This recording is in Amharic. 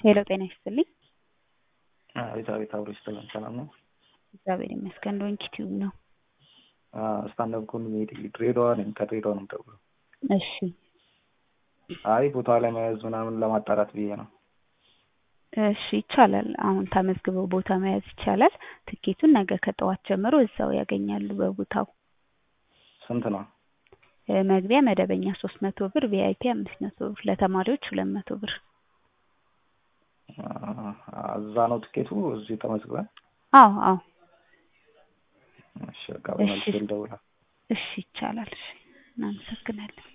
ሄሎ ጤና ይስጥልኝ። አቤት አቤት፣ አብሮ ይስጥልን። ሰላም ነው? እግዚአብሔር ይመስገን። ዶንኪ ቲዩብ ነው። ስታንዳፕ ኮሜዲ ድሬዳዋ ነኝ። ከድሬዳዋ ነው የምደውለው። እሺ አይ ቦታ ላይ መያዝ ምናምን ለማጣራት ብዬ ነው። እሺ ይቻላል። አሁን ተመዝግበው ቦታ መያዝ ይቻላል። ትኬቱን ነገ ከጠዋት ጀምሮ እዛው ያገኛሉ በቦታው። ስንት ነው? እ መግቢያ መደበኛ ሶስት መቶ ብር፣ ቪአይፒ አምስት መቶ ብር፣ ለተማሪዎች ሁለት መቶ ብር። እዛ ነው ትኬቱ? እዚህ ተመዝግበን? አዎ አዎ። እሺ በቃ በመልስ ልደውል። እሺ ይቻላል። እሺ እናመሰግናለን።